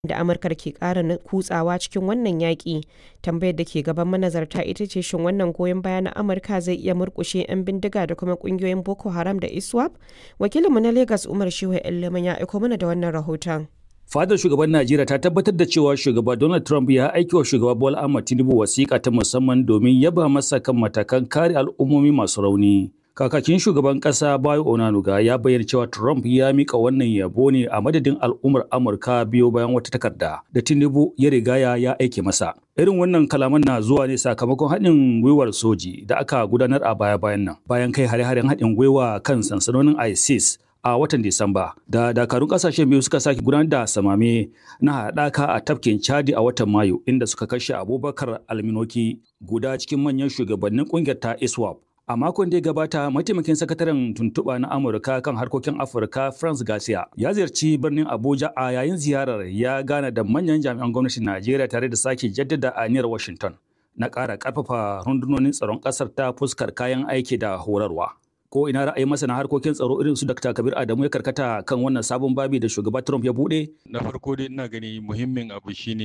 da Amurkar ke ƙara kutsawa cikin wannan yaƙi, tambayar da ke gaban manazarta ita ce shin wannan goyon baya na Amurka zai iya murƙushe 'yan bindiga da kuma ƙungiyoyin Boko Haram da ISWAP? Wakilinmu na Legas Umar Shehu Leman ya aiko mana da wannan rahoton. Fadar shugaban Najeriya ta tabbatar da cewa shugaba Donald Trump ya aiki wa shugaba Bola Ahmed Tinubu wasiƙa ta musamman domin yaba masa kan matakan kare al'ummomi masu rauni. Kakakin shugaban ƙasa Bayo Onanuga ya bayyana cewa Trump ya mika wannan yabo ne a madadin al'ummar Amurka biyo bayan wata takarda da Tinubu ya rigaya ya aike masa. Irin wannan kalaman na zuwa ne sakamakon haɗin gwiwar soji da aka gudanar a baya-bayan nan bayan kai hare-haren haɗin gwiwa kan sansanonin ISIS a watan Disamba da dakarun kasashen biyu suka sake gudanar da samame na haɗaka a tafkin Chadi a watan Mayu inda suka kashe Abubakar Alminoki guda cikin manyan shugabannin ƙungiyar ta ISWAP. A makon da ya gabata, mataimakin sakataren tuntuɓa na Amurka kan harkokin Afirka France Garcia ya ziyarci birnin Abuja a yayin ziyarar ya gana da manyan jami'an gwamnatin Najeriya tare da sake jaddada aniyar Washington na ƙara ƙarfafa rundunonin tsaron ƙasar ta fuskar kayan aiki da horarwa. ko ina ra'ayin masana harkokin tsaro irin su Dr. Kabir Adamu ya karkata kan wannan sabon babi da shugaba Trump ya bude? Na farko dai ina gani muhimmin abu shine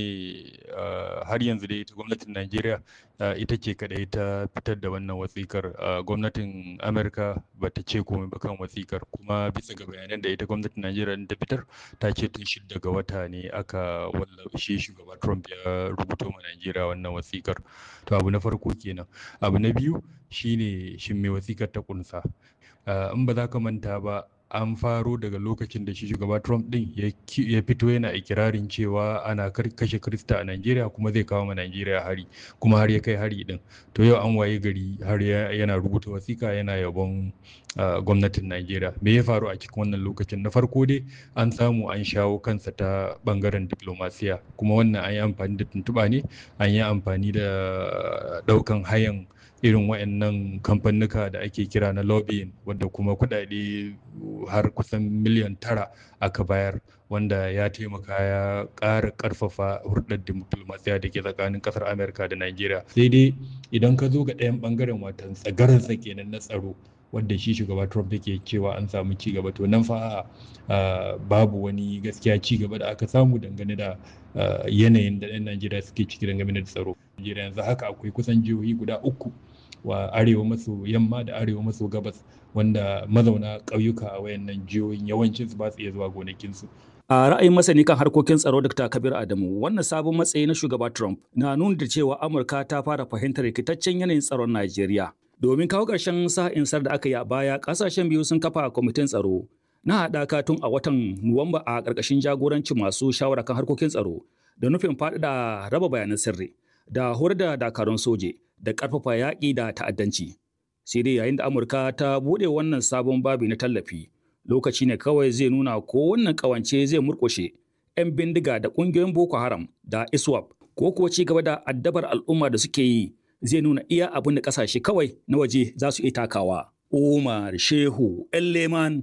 har yanzu dai ita gwamnatin Najeriya ita ce kadai ta fitar da wannan wasikar gwamnatin Amerika ba ta ce komai ba kan wasikar kuma bisa ga bayanan da ita gwamnatin Najeriya ta fitar ta ce tun shidda ga wata ne aka wallafe shugaba Trump ya rubuto ma Najeriya wannan wasikar. To abu na farko kenan. Abu na biyu shine shin me wasikar ta kunsa. in ba za ka manta ba an faro daga lokacin da shi shugaba Trump din ya fito yana ikirarin cewa ana kashe Krista a Najeriya kuma zai kawo ma Najeriya hari kuma har ya kai hari din to yau an waye gari har yana rubuta wasika yana yabon gwamnatin Najeriya me ya faru a cikin wannan lokacin na farko dai an samu an shawo kansa ta bangaren diplomasiya kuma wannan an yi amfani da tuntuɓa ne an yi amfani da ɗaukan hayan irin waɗannan kamfanuka da ake kira na lobbying wanda kuma kuɗaɗe har kusan miliyan tara aka bayar wanda ya taimaka ya ƙara ƙarfafa hurɗar diplomasiya da ke tsakanin ƙasar amurka da najeriya sai dai idan ka zo ga ɗayan ɓangaren watan tsagaransa kenan na tsaro wanda shi shugaba Trump yake cewa an samu ci gaba to nan fa babu wani gaskiya ci gaba da aka samu dangane da yanayin da 'yan Najeriya suke ciki dangane da tsaro. Najeriya yanzu haka akwai kusan jihohi guda uku wa arewa maso yamma da arewa maso gabas wanda mazauna ƙauyuka a wayannan jihohin yawancin su ba su iya zuwa gonakinsu. A ra'ayin masani kan harkokin tsaro Dr. Kabir Adamu, wannan sabon matsayi na shugaba Trump na nuna da cewa Amurka ta fara fahimtar rikitaccen yanayin tsaron Najeriya. Domin kawo ƙarshen sa'insar da aka yi a baya, ƙasashen biyu sun kafa kwamitin tsaro na haɗaka tun a watan Nuwamba a ƙarƙashin jagorancin masu shawara kan harkokin tsaro da nufin faɗaɗa raba bayanan sirri da horar da dakarun soje da ƙarfafa yaƙi da ta'addanci. Sai dai yayin da Amurka ta buɗe wannan sabon babi na tallafi, lokaci ne kawai zai nuna ko wannan ƙawance zai murƙushe 'yan bindiga da ƙungiyoyin Boko Haram da ISWAP ko kuwa ci gaba da addabar al'umma da suke yi zai nuna iya abin da kasashe kawai na waje za su iya takawa. Umar Shehu Leman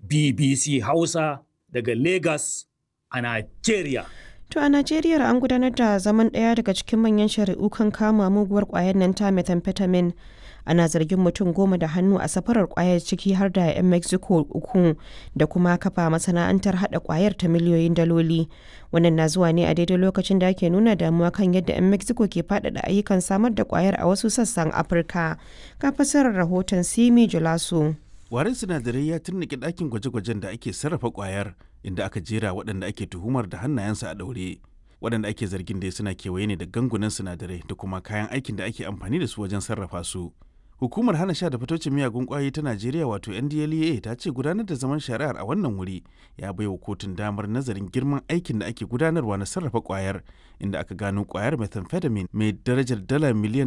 BBC Hausa daga Lagos a Najeriya. To a Najeriya an gudanar da zaman ɗaya daga cikin manyan shari'u kan kama muguwar ƙwayar nan ta methamphetamine. Ana zargin mutum goma da hannu a safarar ƙwayar ciki har da 'yan Mexico uku da kuma kafa masana'antar haɗa ƙwayar ta miliyoyin daloli. Wannan na zuwa ne a daidai lokacin da ake nuna damuwa kan yadda 'yan Mexico ke faɗaɗa ayyukan samar da ƙwayar a wasu sassan Afirka. Ga fasarar rahoton Simi Julaso. Warin sinadarai ya turnike ɗakin gwaje-gwajen da ake sarrafa ƙwayar inda aka jera waɗanda ake tuhumar da hannayensu a ɗaure. Waɗanda ake zargin da suna kewaye ne da gangunan sinadarai da kuma kayan aikin da ake amfani da su wajen sarrafa su. Hukumar hana sha da fitocin miyagun kwayoyi ta Najeriya wato NDLEA ta ce gudanar da zaman shari'ar a wannan wuri ya bai wa kotun damar nazarin girman aikin da ake gudanarwa na sarrafa kwayar inda aka gano kwayar methamphetamine mai darajar dala miliyan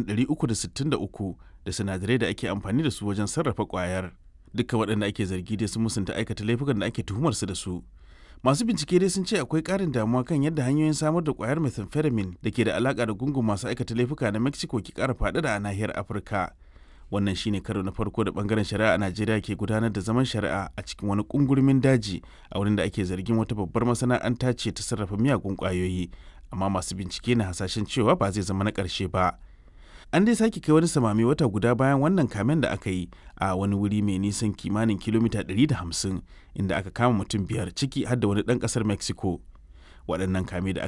363 da sinadarai da ake amfani da su wajen sarrafa kwayar. Duka waɗanda ake zargi dai sun musanta aikata laifukan da ake tuhumar su da su. Masu bincike dai sun ce akwai ƙarin damuwa kan yadda hanyoyin samar da kwayar methamphetamine da ke da alaƙa da gungun masu aikata laifuka na Mexico ke ƙara faɗaɗa a nahiyar Afirka. wannan shine karo na farko da bangaren shari'a a najeriya ke gudanar da zaman shari'a a cikin wani kungurmin daji a wurin da ake zargin wata babbar masana'anta ce ta sarrafa miyagun kwayoyi amma masu bincike na hasashen cewa ba zai zama na ƙarshe ba an dai sake kai wani samami wata guda bayan wannan kamen da aka yi a wani wuri mai nisan kimanin kilomita 150 inda aka kama mutum biyar ciki har da wani ɗan ƙasar mexico waɗannan kame da